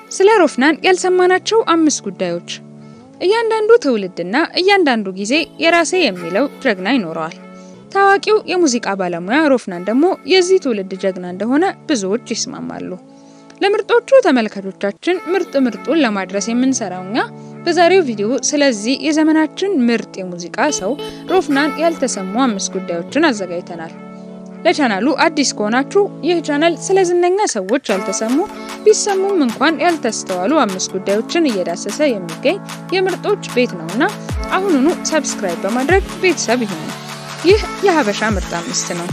ስለ ሮፍናን ያልሰማናቸው አምስት ጉዳዮች። እያንዳንዱ ትውልድና እያንዳንዱ ጊዜ የራሴ የሚለው ጀግና ይኖረዋል። ታዋቂው የሙዚቃ ባለሙያ ሮፍናን ደግሞ የዚህ ትውልድ ጀግና እንደሆነ ብዙዎች ይስማማሉ። ለምርጦቹ ተመልካቾቻችን ምርጥ ምርጡን ለማድረስ የምንሰራው እኛ በዛሬው ቪዲዮ ስለዚህ የዘመናችን ምርጥ የሙዚቃ ሰው ሮፍናን ያልተሰሙ አምስት ጉዳዮችን አዘጋጅተናል። ለቻናሉ አዲስ ከሆናችሁ ይህ ቻናል ስለ ዝነኛ ሰዎች ያልተሰሙ ቢሰሙም እንኳን ያልተስተዋሉ አምስት ጉዳዮችን እየዳሰሰ የሚገኝ የምርጦች ቤት ነውና አሁኑኑ ሰብስክራይብ በማድረግ ቤተሰብ ይሁኑ። ይህ የሀበሻ ምርጥ አምስት ነው።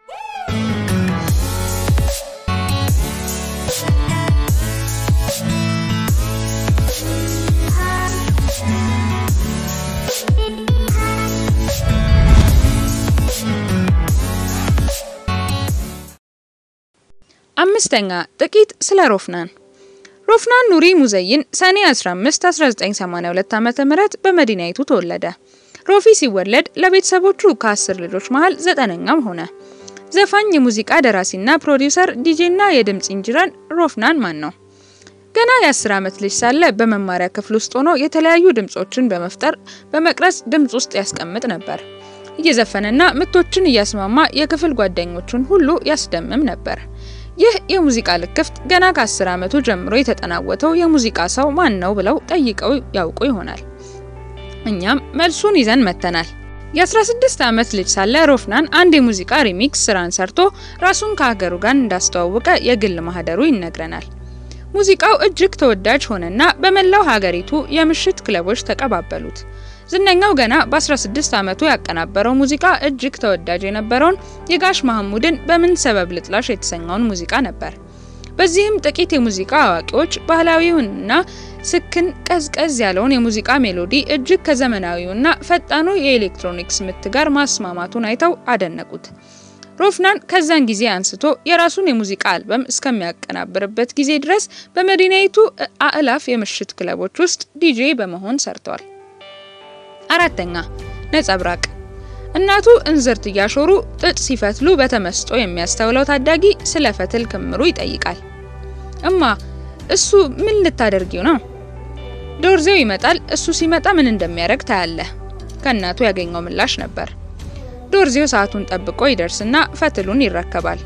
አምስተኛ ጥቂት ስለ ሮፍናን። ሮፍናን ኑሪ ሙዘይን ሰኔ 15 1982 ዓ.ም በመዲናይቱ ተወለደ። ሮፊ ሲወለድ ለቤተሰቦቹ ከአስር ልጆች መሃል ዘጠነኛም ሆነ። ዘፋኝ፣ የሙዚቃ ደራሲና ፕሮዲውሰር፣ ዲጄና የድምፅ ኢንጂነር ሮፍናን ማን ነው? ገና የ10 ዓመት ልጅ ሳለ በመማሪያ ክፍል ውስጥ ሆኖ የተለያዩ ድምጾችን በመፍጠር በመቅረጽ ድምጽ ውስጥ ያስቀምጥ ነበር። እየዘፈነና ምቶችን እያስማማ የክፍል ጓደኞቹን ሁሉ ያስደምም ነበር። ይህ የሙዚቃ ልክፍት ገና ከ10 ዓመቱ ጀምሮ የተጠናወተው የሙዚቃ ሰው ማን ነው ብለው ጠይቀው ያውቁ ይሆናል። እኛም መልሱን ይዘን መተናል። የ16 ዓመት ልጅ ሳለ ሮፍናን አንድ የሙዚቃ ሪሚክስ ስራን ሰርቶ ራሱን ከሀገሩ ጋር እንዳስተዋወቀ የግል ማህደሩ ይነግረናል። ሙዚቃው እጅግ ተወዳጅ ሆነና በመላው ሀገሪቱ የምሽት ክለቦች ተቀባበሉት። ዝነኛው ገና በ16 ዓመቱ ያቀናበረው ሙዚቃ እጅግ ተወዳጅ የነበረውን የጋሽ መሐሙድን በምን ሰበብ ልጥላሽ የተሰኘውን ሙዚቃ ነበር። በዚህም ጥቂት የሙዚቃ አዋቂዎች ባህላዊውንና ስክን ቀዝቀዝ ያለውን የሙዚቃ ሜሎዲ እጅግ ከዘመናዊውና ፈጣኑ የኤሌክትሮኒክስ ምት ጋር ማስማማቱን አይተው አደነቁት። ሮፍናን ከዛን ጊዜ አንስቶ የራሱን የሙዚቃ አልበም እስከሚያቀናብርበት ጊዜ ድረስ በመዲናይቱ አእላፍ የምሽት ክለቦች ውስጥ ዲጄ በመሆን ሰርቷል። አራተኛ ነጸብራቅ። እናቱ እንዝርት እያሾሩ ጥጥ ሲፈትሉ በተመስጦ የሚያስተውለው ታዳጊ ስለ ፈትል ክምሩ ይጠይቃል። እማ እሱ ምን ልታደርጊው ነው? ዶርዜው ይመጣል። እሱ ሲመጣ ምን እንደሚያደርግ ታያለህ። ከእናቱ ያገኘው ምላሽ ነበር። ዶርዜው ሰዓቱን ጠብቆ ይደርስና ፈትሉን ይረከባል።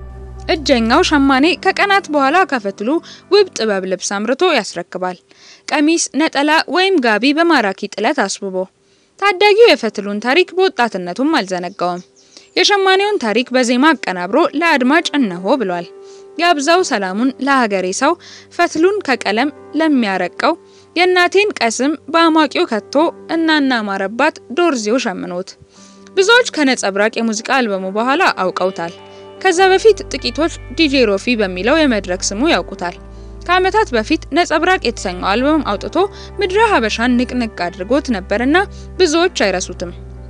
እጀኛው ሸማኔ ከቀናት በኋላ ከፈትሉ ውብ ጥበብ ልብስ አምርቶ ያስረክባል። ቀሚስ፣ ነጠላ ወይም ጋቢ በማራኪ ጥለት አስውቦ። ታዳጊው የፈትሉን ታሪክ በወጣትነቱም አልዘነጋውም። የሸማኔውን ታሪክ በዜማ አቀናብሮ ለአድማጭ እነሆ ብሏል። የአብዛው ሰላሙን ለሀገሬ ሰው ፈትሉን ከቀለም ለሚያረቀው የእናቴን ቀስም በአሟቂው ከቶ እናና ማረባት ዶርዜው ሸምኖት። ብዙዎች ከነጸብራቅ የሙዚቃ አልበሙ በኋላ አውቀውታል። ከዛ በፊት ጥቂቶች ዲጄ ሮፊ በሚለው የመድረክ ስሙ ያውቁታል። ከዓመታት በፊት ነጸብራቅ የተሰኘው አልበም አውጥቶ ምድረ ሀበሻን ንቅንቅ አድርጎት ነበርና ብዙዎች አይረሱትም።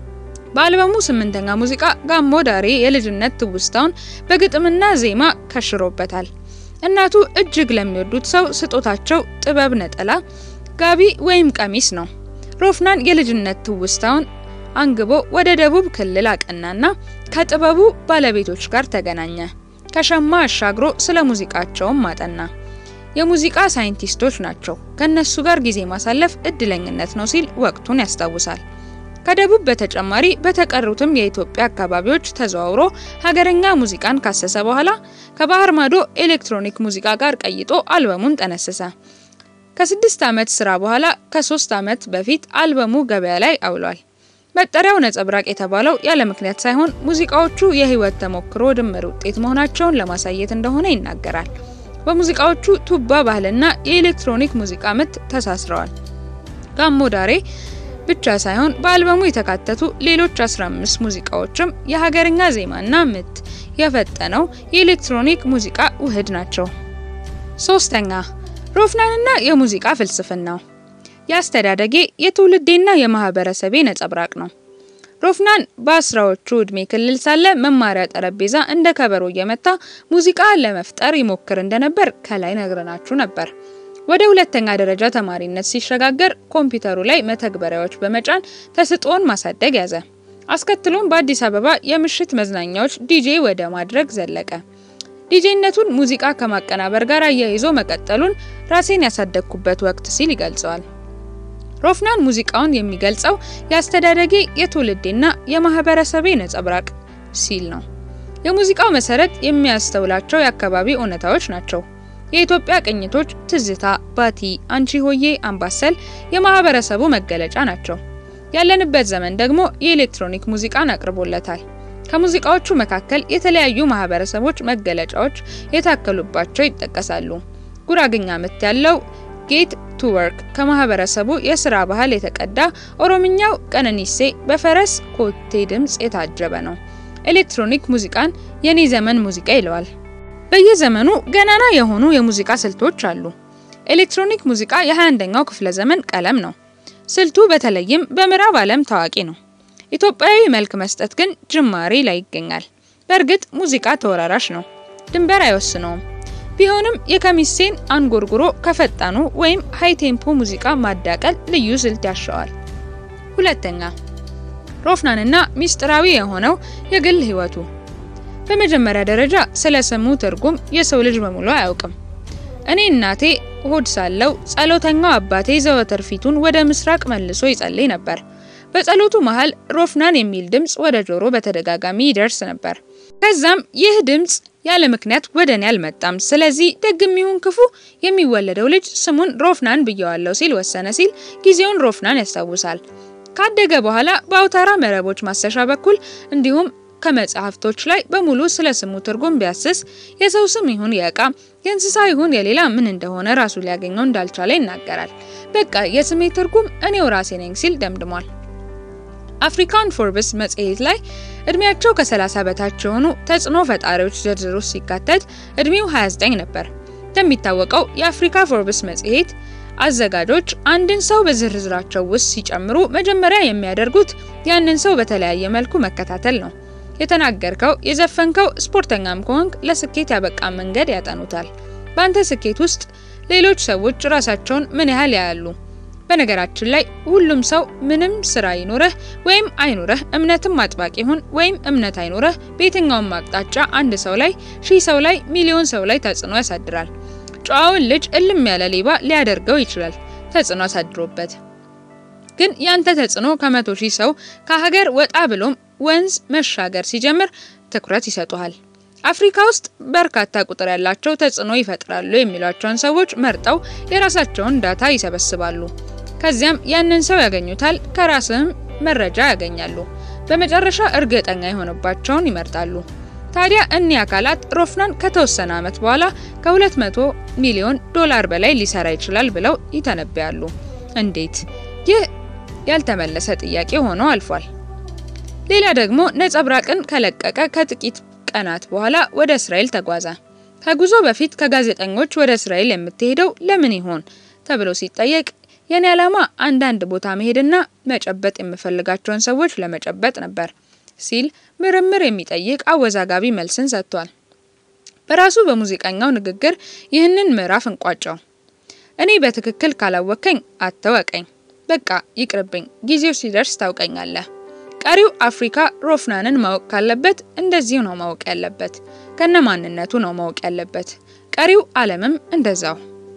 በአልበሙ ስምንተኛ ሙዚቃ ጋሞ ዳሬ የልጅነት ትውስታውን በግጥምና ዜማ ከሽሮበታል። እናቱ እጅግ ለሚወዱት ሰው ስጦታቸው ጥበብ ነጠላ፣ ጋቢ ወይም ቀሚስ ነው። ሮፍናን የልጅነት ትውስታውን አንግቦ ወደ ደቡብ ክልል አቀናና ከጥበቡ ባለቤቶች ጋር ተገናኘ። ከሸማ አሻግሮ ስለ ሙዚቃቸውም ማጠና። የሙዚቃ ሳይንቲስቶች ናቸው፣ ከነሱ ጋር ጊዜ ማሳለፍ እድለኝነት ነው ሲል ወቅቱን ያስታውሳል። ከደቡብ በተጨማሪ በተቀሩትም የኢትዮጵያ አካባቢዎች ተዘዋውሮ ሀገረኛ ሙዚቃን ካሰሰ በኋላ ከባህር ማዶ ኤሌክትሮኒክ ሙዚቃ ጋር ቀይጦ አልበሙን ጠነሰሰ። ከስድስት ዓመት ስራ በኋላ ከሶስት ዓመት በፊት አልበሙ ገበያ ላይ አውሏል። መጠሪያው ነጸብራቅ የተባለው ያለ ምክንያት ሳይሆን ሙዚቃዎቹ የህይወት ተሞክሮ ድምር ውጤት መሆናቸውን ለማሳየት እንደሆነ ይናገራል። በሙዚቃዎቹ ቱባ ባህልና የኤሌክትሮኒክ ሙዚቃ ምት ተሳስረዋል። ጋሞ ዳሬ ብቻ ሳይሆን በአልበሙ የተካተቱ ሌሎች 15 ሙዚቃዎችም የሀገርኛ ዜማና ምት የፈጠነው የኤሌክትሮኒክ ሙዚቃ ውህድ ናቸው። ሶስተኛ ሮፍናንና የሙዚቃ ፍልስፍናው የአስተዳደጌ የትውልዴና የማህበረሰቤ ነጸብራቅ ነው። ሮፍናን በአስራዎቹ እድሜ ክልል ሳለ መማሪያ ጠረጴዛ እንደ ከበሮ እየመታ ሙዚቃ ለመፍጠር ይሞክር እንደነበር ከላይ ነግረናችሁ ነበር። ወደ ሁለተኛ ደረጃ ተማሪነት ሲሸጋገር ኮምፒውተሩ ላይ መተግበሪያዎች በመጫን ተስጦን ማሳደግ ያዘ። አስከትሎም በአዲስ አበባ የምሽት መዝናኛዎች ዲጄ ወደ ማድረግ ዘለቀ። ዲጄነቱን ሙዚቃ ከማቀናበር ጋር አያይዞ መቀጠሉን ራሴን ያሳደግኩበት ወቅት ሲል ይገልጸዋል። ሮፍናን ሙዚቃውን የሚገልጸው የአስተዳደጌ የትውልዴና የማህበረሰቤ ነጸብራቅ ሲል ነው። የሙዚቃው መሰረት የሚያስተውላቸው የአካባቢ እውነታዎች ናቸው። የኢትዮጵያ ቅኝቶች ትዝታ፣ ባቲ፣ አንቺ ሆዬ፣ አምባሰል የማህበረሰቡ መገለጫ ናቸው። ያለንበት ዘመን ደግሞ የኤሌክትሮኒክ ሙዚቃን አቅርቦለታል። ከሙዚቃዎቹ መካከል የተለያዩ ማህበረሰቦች መገለጫዎች የታከሉባቸው ይጠቀሳሉ። ጉራግኛ ምት ያለው ጌት ቱ ወርክ ከማህበረሰቡ የስራ ባህል የተቀዳ፣ ኦሮምኛው ቀነኒሴ በፈረስ ኮቴ ድምጽ የታጀበ ነው። ኤሌክትሮኒክ ሙዚቃን የኔ ዘመን ሙዚቃ ይለዋል። በየዘመኑ ገናና የሆኑ የሙዚቃ ስልቶች አሉ። ኤሌክትሮኒክ ሙዚቃ የ21ኛው ክፍለ ዘመን ቀለም ነው። ስልቱ በተለይም በምዕራብ ዓለም ታዋቂ ነው። ኢትዮጵያዊ መልክ መስጠት ግን ጅማሬ ላይ ይገኛል። በእርግጥ ሙዚቃ ተወራራሽ ነው፣ ድንበር አይወስነውም። ቢሆንም የከሚሴን አንጎርጉሮ ከፈጣኑ ወይም ሃይ ቴምፖ ሙዚቃ ማዳቀል ልዩ ስልት ያሻዋል። ሁለተኛ ሮፍናንና ሚስጥራዊ የሆነው የግል ህይወቱ። በመጀመሪያ ደረጃ ስለ ስሙ ትርጉም የሰው ልጅ በሙሉ አያውቅም። እኔ እናቴ ሆድ ሳለው ጸሎተኛው አባቴ ዘወትር ፊቱን ወደ ምስራቅ መልሶ ይጸልይ ነበር። በጸሎቱ መሃል ሮፍናን የሚል ድምጽ ወደ ጆሮ በተደጋጋሚ ይደርስ ነበር። ከዛም ይህ ድምጽ ያለ ምክንያት ወደ እኔ አልመጣም፣ ስለዚህ ደግም ይሁን ክፉ የሚወለደው ልጅ ስሙን ሮፍናን ብየዋለሁ ሲል ወሰነ ሲል ጊዜውን ሮፍናን ያስታውሳል። ካደገ በኋላ በአውታራ መረቦች ማሰሻ በኩል እንዲሁም ከመጽሐፍቶች ላይ በሙሉ ስለ ስሙ ትርጉም ቢያስስ የሰው ስም ይሁን የእቃ የእንስሳ ይሁን የሌላ ምን እንደሆነ ራሱ ሊያገኘው እንዳልቻለ ይናገራል። በቃ የስሜ ትርጉም እኔው ራሴ ነኝ ሲል ደምድሟል። አፍሪካን ፎርብስ መጽሔት ላይ እድሜያቸው ከ30 በታች የሆኑ ተጽዕኖ ፈጣሪዎች ዝርዝር ውስጥ ሲካተት እድሜው 29 ነበር። እንደሚታወቀው የአፍሪካ ፎርብስ መጽሔት አዘጋጆች አንድን ሰው በዝርዝራቸው ውስጥ ሲጨምሩ መጀመሪያ የሚያደርጉት ያንን ሰው በተለያየ መልኩ መከታተል ነው። የተናገርከው፣ የዘፈንከው፣ ስፖርተኛም ከሆንክ ለስኬት ያበቃ መንገድ ያጠኑታል። በአንተ ስኬት ውስጥ ሌሎች ሰዎች ራሳቸውን ምን ያህል ያያሉ? በነገራችን ላይ ሁሉም ሰው ምንም ስራ ይኑረህ ወይም አይኑረህ፣ እምነትም አጥባቂ ይሁን ወይም እምነት አይኑረህ፣ በየትኛውም አቅጣጫ አንድ ሰው ላይ፣ ሺህ ሰው ላይ፣ ሚሊዮን ሰው ላይ ተጽዕኖ ያሳድራል። ጨዋውን ልጅ እልም ያለ ሌባ ሊያደርገው ይችላል ተጽዕኖ አሳድሮበት። ግን ያንተ ተጽዕኖ ከመቶ ሺህ ሰው ከሀገር ወጣ ብሎም ወንዝ መሻገር ሲጀምር ትኩረት ይሰጡሃል። አፍሪካ ውስጥ በርካታ ቁጥር ያላቸው ተጽዕኖ ይፈጥራሉ የሚሏቸውን ሰዎች መርጠው የራሳቸውን ዳታ ይሰበስባሉ። ከዚያም ያንን ሰው ያገኙታል፣ ከራስህም መረጃ ያገኛሉ። በመጨረሻ እርግጠኛ የሆነባቸውን ይመርጣሉ። ታዲያ እኒህ አካላት ሮፍናን ከተወሰነ ዓመት በኋላ ከ200 ሚሊዮን ዶላር በላይ ሊሰራ ይችላል ብለው ይተነብያሉ። እንዴት? ይህ ያልተመለሰ ጥያቄ ሆኖ አልፏል። ሌላ ደግሞ ነጸብራቅን ከለቀቀ ከጥቂት ቀናት በኋላ ወደ እስራኤል ተጓዘ። ከጉዞ በፊት ከጋዜጠኞች ወደ እስራኤል የምትሄደው ለምን ይሆን ተብሎ ሲጠየቅ የኔ ዓላማ አንዳንድ ቦታ መሄድና መጨበጥ የምፈልጋቸውን ሰዎች ለመጨበጥ ነበር ሲል ምርምር የሚጠይቅ አወዛጋቢ መልስን ሰጥቷል። በራሱ በሙዚቀኛው ንግግር ይህንን ምዕራፍ እንቋጨው። እኔ በትክክል ካላወከኝ አተወቀኝ፣ በቃ ይቅርብኝ፣ ጊዜው ሲደርስ ታውቀኛለህ። ቀሪው አፍሪካ ሮፍናንን ማወቅ ካለበት እንደዚሁ ነው ማወቅ ያለበት፣ ከነ ማንነቱ ነው ማወቅ ያለበት። ቀሪው ዓለምም እንደዛው።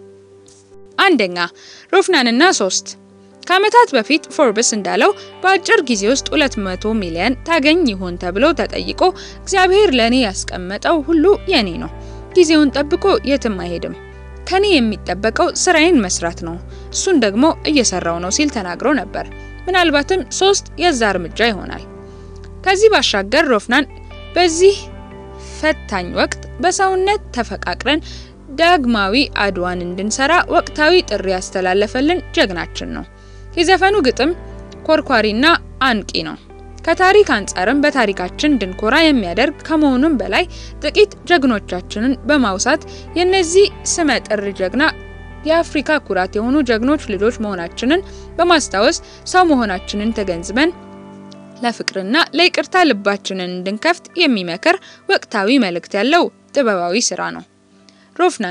አንደኛ ሮፍናንና ሶስት ከዓመታት በፊት ፎርብስ እንዳለው በአጭር ጊዜ ውስጥ 200 ሚሊዮን ታገኝ ይሆን ተብሎ ተጠይቆ እግዚአብሔር ለኔ ያስቀመጠው ሁሉ የኔ ነው፣ ጊዜውን ጠብቆ የትም አይሄድም። ከኔ የሚጠበቀው ስራዬን መስራት ነው፣ እሱን ደግሞ እየሰራው ነው ሲል ተናግሮ ነበር። ምናልባትም ሶስት የዛ እርምጃ ይሆናል። ከዚህ ባሻገር ሮፍናን በዚህ ፈታኝ ወቅት በሰውነት ተፈቃቅረን ዳግማዊ አድዋን እንድንሰራ ወቅታዊ ጥሪ ያስተላለፈልን ጀግናችን ነው። የዘፈኑ ግጥም ኮርኳሪና አንቂ ነው። ከታሪክ አንጻርም በታሪካችን እንድንኮራ የሚያደርግ ከመሆኑም በላይ ጥቂት ጀግኖቻችንን በማውሳት የነዚህ ስመጥር ጀግና የአፍሪካ ኩራት የሆኑ ጀግኖች ልጆች መሆናችንን በማስታወስ ሰው መሆናችንን ተገንዝበን ለፍቅርና ለይቅርታ ልባችንን እንድንከፍት የሚመክር ወቅታዊ መልእክት ያለው ጥበባዊ ስራ ነው። ሮፍናን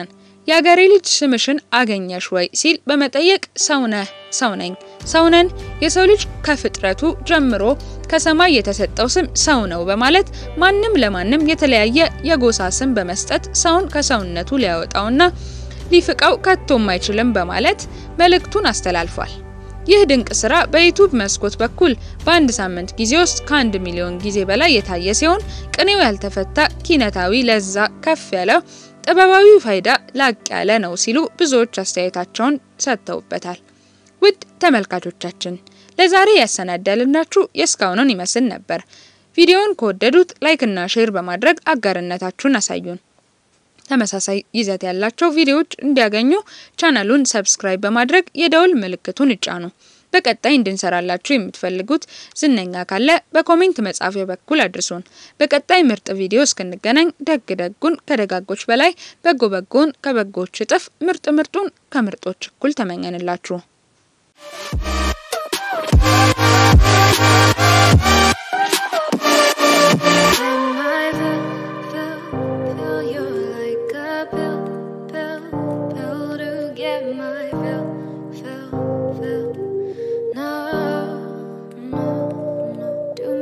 የአገሬ ልጅ ስምሽን አገኘሽ ወይ ሲል በመጠየቅ ሰው ነህ፣ ሰው ነኝ፣ ሰው ነን፣ የሰው ልጅ ከፍጥረቱ ጀምሮ ከሰማይ የተሰጠው ስም ሰው ነው በማለት ማንም ለማንም የተለያየ የጎሳ ስም በመስጠት ሰውን ከሰውነቱ ሊያወጣውና ሊፍቀው ከቶም አይችልም በማለት መልእክቱን አስተላልፏል። ይህ ድንቅ ስራ በዩቲዩብ መስኮት በኩል በአንድ ሳምንት ጊዜ ውስጥ ከአንድ ሚሊዮን ጊዜ በላይ የታየ ሲሆን ቅኔው ያልተፈታ ኪነታዊ ለዛ ከፍ ያለ ጥበባዊ ፋይዳ ላቅ ያለ ነው ሲሉ ብዙዎች አስተያየታቸውን ሰጥተውበታል። ውድ ተመልካቾቻችን ለዛሬ ያሰናዳልናችሁ የእስካሁኑን ይመስል ነበር። ቪዲዮውን ከወደዱት ላይክና ሼር በማድረግ አጋርነታችሁን አሳዩን። ተመሳሳይ ይዘት ያላቸው ቪዲዮዎች እንዲያገኙ ቻናሉን ሰብስክራይብ በማድረግ የደውል ምልክቱን ይጫኑ። በቀጣይ እንድንሰራላችሁ የምትፈልጉት ዝነኛ ካለ በኮሜንት መጻፊያ በኩል አድርሱን። በቀጣይ ምርጥ ቪዲዮ እስክንገናኝ ደግ ደጉን ከደጋጎች በላይ በጎ በጎን ከበጎች እጥፍ ምርጥ ምርጡን ከምርጦች እኩል ተመኘንላችሁ።